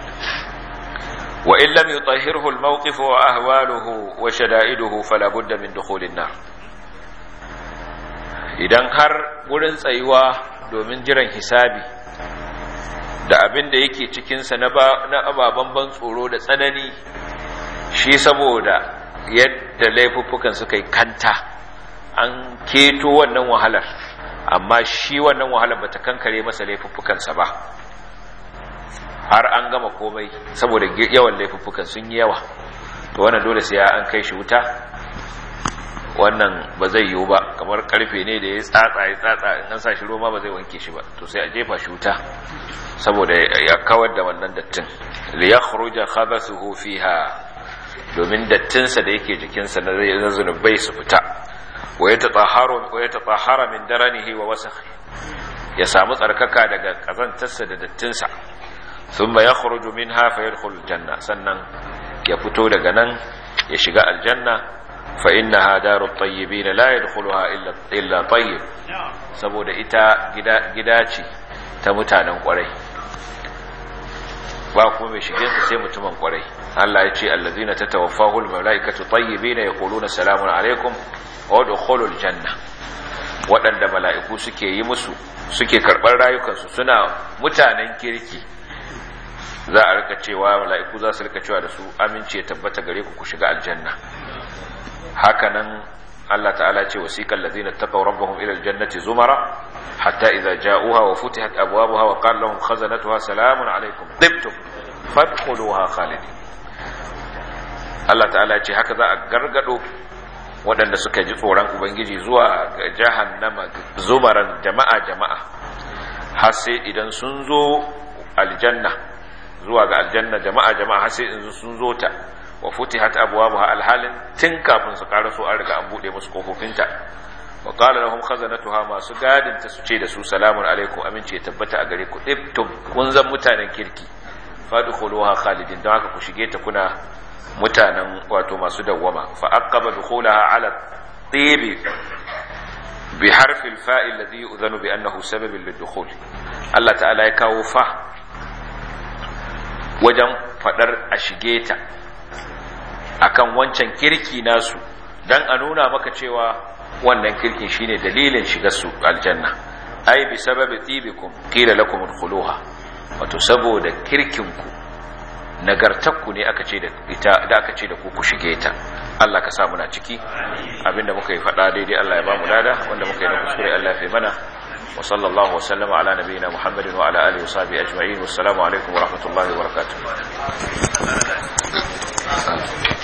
وإن لم يطهره الموقف وأهواله وشدائده فلا بد من دخول النار idan har wurin tsayuwa domin jiran hisabi da abin da yake cikinsa na ababen ban tsoro da tsanani shi saboda yadda laifuffukan suka yi kanta an keto wannan wahalar amma shi wannan wahalar bata kankare masa laifuffukansa ba har an gama komai saboda yawan laifuffukan sun yi yawa to wannan dole sai an kai shi wuta wannan ba zai yiwu ba kamar karfe ne da ya tsatsa ya tsatsa in an sa shi roma ba zai wanke shi ba to sai a jefa shi wuta saboda ya kawar da wannan dattin li yakhruja khabathuhu fiha domin dattinsa da yake jikinsa na zunubai su fita wa yatatahharu wa yatatahhara min daranihi wa wasakhi ya samu tsarkaka daga kazantarsa da dattinsa thumma yakhruju minha fayadkhulu aljanna sannan ya fito daga nan ya shiga aljanna fa innaha darut tayyibin la yadkhuluha illa illa tayyib saboda ita gida gida ce ta mutanen kwarai ba kuma mai shige su sai mutumin kwarai Allah ya ce allazina tatawaffahul malaikatu tayyibin yaquluna salamun alaikum wa dukhulul janna waɗanda mala'iku suke yi musu suke karɓar rayukansu suna mutanen kirki za a rika cewa mala'iku za su rika cewa da su aminci ya tabbata gare ku ku shiga aljanna hakanan Allah ta'ala ce wasiqal ladina taqaw rabbahum ila aljannati zumara hatta idza ja'uha wa futihat abwabuha wa qala lahum khazanatuha salamun alaykum tibtum fadkhuluha khalidin Allah ta'ala ce haka za a gargado waɗanda suka ji tsoron ubangiji zuwa ga jahannama zumaran jama'a jama'a har sai idan sun zo aljanna zuwa ga aljanna jama'a jama'a har sai in sun zo ta wa futihat abwabuha alhalin tun kafin su karaso an riga an bude musu kofofinta wa qala lahum khazanatuha masu gadin ta su ce da su salamun alaikum amince ya tabbata a gare ku ibtum kun zan mutanen kirki fadkhuluha khalidin don haka ku shige ta kuna mutanen wato masu dawwama fa aqaba dukhulaha ala tibi bi harfi al-fa'i alladhi yu'dhanu bi annahu sababun lid-dukhul Allah ta'ala ya kawo fa wajen fadar a shige ta akan wancan kirki nasu dan a nuna maka cewa wannan kirkin shine dalilin shigar su aljanna ai bi sababi tibikum qila lakum udkhuluha wato saboda kirkinku nagartakku ne aka ce da ita da aka ce da ku ku shige ta Allah ka sa muna ciki abinda muka yi fada daidai Allah ya ba mu lada wanda muka yi na kuskure Allah ya fi mana wa sallallahu wa sallama ala nabiyyina Muhammadin wa ala alihi wa sahbihi ajma'in wassalamu alaikum wa rahmatullahi wa barakatuh